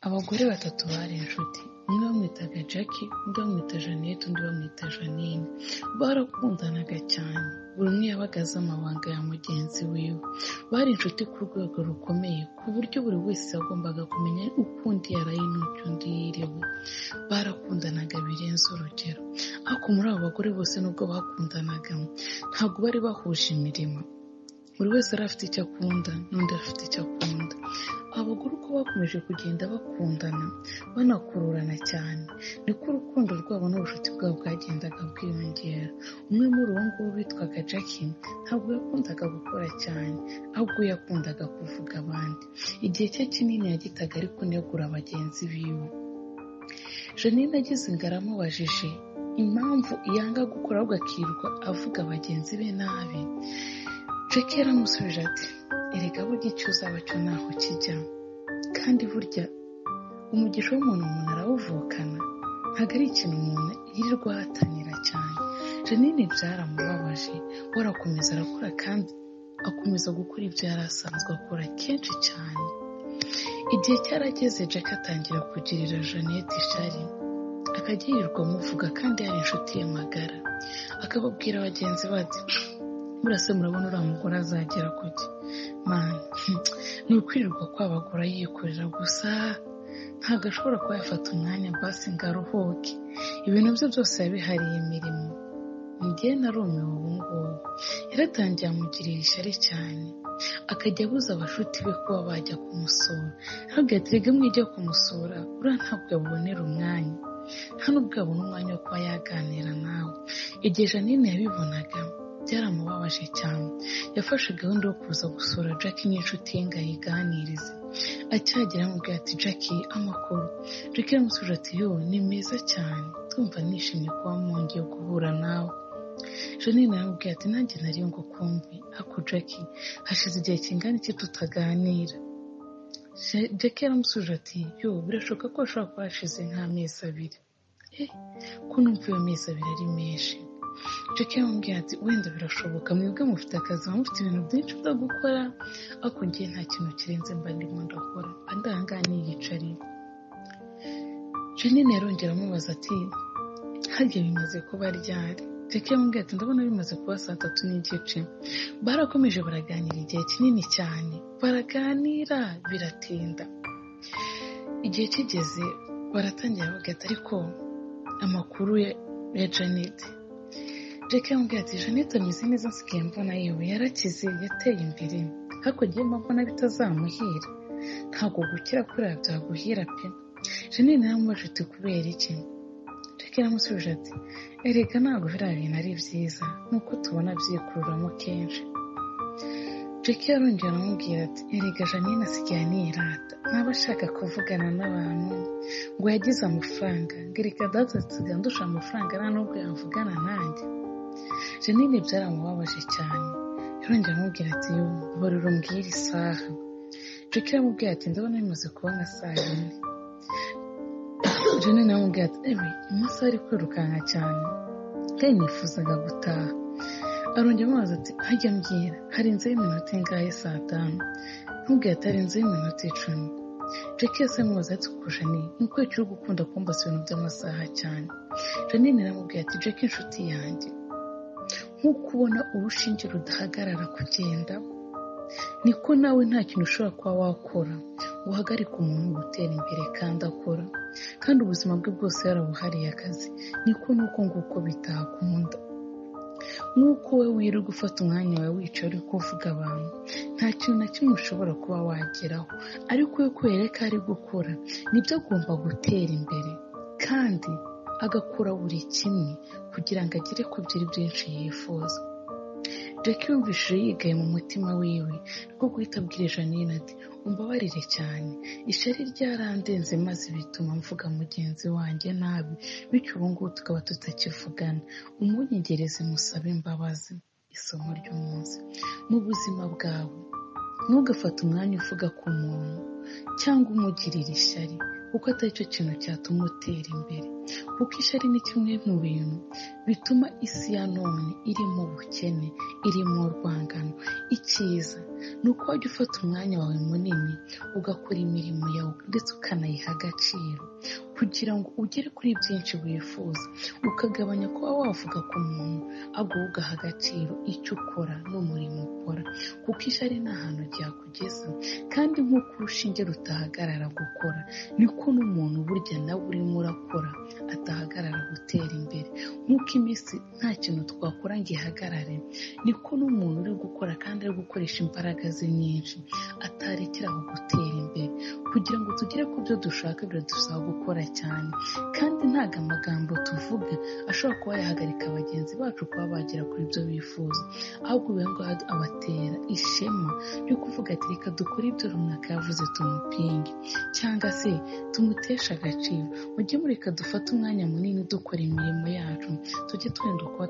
Abagore batatu bari inshuti umwe bamwitaga Jackie undi bamwita Jeannette undi bamwita Jeannine barakundanaga cyane buri umwe yabagaze amabanga ya mugenzi wiwe bari inshuti ku rwego rukomeye ku buryo buri wese yagombaga kumenya uko undi yaraye n'uko undi yiriwe barakundanaga birenze urugero ariko muri abo bagore bose nubwo bakundanaga ntabwo bari bahuje imirimo buri wese yari afite icyo akunda n'undi afite icyo akunda abagore uko bakomeje kugenda bakundana banakururana cyane niko urukundo rwabo n'ubucuti bwabo bwagendaga bwiyongera umwe muri uwo nguwo witwaga Jackie ntabwo yakundaga gukora cyane ahubwo yakundaga kuvuga abandi igihe cye kinini yagitaga ari kunegura bagenzi biwe Jeannine agize ingara amubajije impamvu yanga gukora ahubwo akirirwa avuga bagenzi be nabi Jackie yaramusubije ati erega burya icyo uzaba cyo ntaho kijya kandi burya umugisha w'umuntu umuntu arawuvukana ntabwo ari ikintu umuntu yirirwa ahatanira cyane Jeannine byaramubabaje we arakomeza arakora kandi akomeza gukora ibyo yari asanzwe akora kenshi cyane igihe cyarageze Jack atangira kugirira Jeannette ishari akajya yirirwa amuvuga kandi yari inshuti ye magara akababwira bagenzi bati murase murabona uriya mugore azagera kuki mani ni ukwirirwa kwabagura yikorera gusa ntabwo ashobora kuba yafata umwanya basi ngo aruhuke ibintu bye byose yabihariye imirimo njye na rumiwe ubu ngubu yaratangiye amugirira ishyari cyane akajya abuza abashuti be kuba bajya kumusura ntabwo yaterega mwijya kumusura uriya ntabwo yabubonera umwanya nta nubwo yabona umwanya wo kuba yaganira nawe igihe janine yabibonaga byaramubabaje cyane yafashe gahunda yo kuza gusura Jackie n'inshuti ye ngo ayiganirize acyagera amubwira ati Jackie amakuru Jackie aramusubije ati yo ni meza cyane tumva nishimye kuba mwongeye guhura nawe Jeannine aramubwira ati nanjye nari ngo kumve ariko Jackie hashize igihe kingana iki tutaganira Jackie aramusubije ati yo birashoboka ko hashobora kuba hashize nk'amezi abiri eh ko numva iyo mezi abiri ari menshi Jackie yamubwiye ati wenda birashoboka mwebwe mufite akazi mufite ibintu byinshi byo gukora ariko ngiye nta kintu kirenze mba ndimo ndakora andahangaha niyicariye Jeannine yarongera amubaza ati harya bimaze kuba ryari Jackie yamubwiye ati ndabona bimaze kuba saa tatu n'igice barakomeje baraganira igihe kinini cyane baraganira biratinda igihe kigeze baratangira bagahita ariko amakuru ya Janet Jackie yamubwira ati Jeannette ameze neza nsigaye mbona yewe yarakize yateye imbere hakurya y'imba mbona bitazamuhira ntabwo gukira kuriya byaguhira pe Jeannette yaramubaje ati kubera iki Jackie yaramusubije ati erega ntabwo biriya bintu ari byiza nuko tubona byikururamo kenshi Jackie yarongera aramubwira ati erega Jeannette asigaye anirata ntaba ashaka kuvugana n'abantu ngo yagize amafaranga ngo erega data nsigaye ndusha amafaranga nta nubwo yavugana nanjye Jeannine byaramubabaje cyane yarongera amubwira ati yumva barura umbwira isaha Jackie aramubwira ati ndabona bimaze kuba nka saa yine Jeannine aramubwira ati ewe amasaha ari kwirukanka cyane kandi nifuzaga gutaha arongera amubaza ati hajya mbwira hari inzu y'iminota ingahe saa tanu ntubwire ati hari inzu y'iminota icumi Jackie yasa n'umubaza ati kurusha ni nuko uri gukunda kumbaza ibintu by'amasaha cyane Jeannine aramubwira ati Jackie inshuti yanjye nk'uko ubona urushinge rudahagarara kugenda niko nawe nta kintu ushobora kuba wakora ngo uhagarike umuntu gutera imbere kandi akora kandi ubuzima bwe bwose yarabuhariye akazi niko nuko nguko bitakunda nk'uko we wirirwa ufata umwanya wawe wicaye uri kuvuga abantu nta kintu na kimwe ushobora kuba wageraho ariko we kubera ko ari gukora nibyo agomba gutera imbere kandi agakora buri kimwe kugira ngo agere ku byiri byinshi yifuza Jackie yumvishije yigaye mu mutima wiwe rwo guhita abwira Jeannine ati umbabarire cyane ishyari ryarandenze maze bituma mvuga mugenzi wanjye nabi bityo ubu ngubu tukaba tutakivugana umunyegereze musabe imbabazi isomo ry'umunsi mu buzima bwawe ntugafate umwanya uvuga ku muntu cyangwa umugirira ishyari kuko atari cyo kintu cyatuma utera imbere kuko ishyari ni kimwe mu bintu bituma isi ya none irimo ubukene irimo urwangano icyiza ni uko wajya ufata umwanya wawe munini ugakora imirimo yawe ndetse ukanayiha agaciro kugira ngo ugere kuri byinshi wifuza ukagabanya kuba wavuga ku muntu ahubwo ugaha agaciro icyo ukora n'umurimo ukora kuko ishyari nta hantu ryakugeza kandi nk'uko urushinge rutahagarara gukora niko n'umuntu burya nawe urimo urakora atahagarara gutera imbere nk'uko iminsi nta kintu twakora ngo ihagarare niko n'umuntu uri gukora kandi ari gukoresha imbaraga ze nyinshi atarekeraho gutera imbere kugira ngo tugere ku byo dushaka biradusaba gukora cyane kandi ntabwo amagambo tuvuga ashobora kuba yahagarika bagenzi bacu kuba bagera kuri ibyo bifuza ahubwo biba ngombwa abatera ishema ryo kuvuga ati reka dukore ibyo runaka yavuze tumupinge cyangwa se tumuteshe agaciro mujye mureka dufate umwanya munini dukora imirimo yacu tujye twenda uko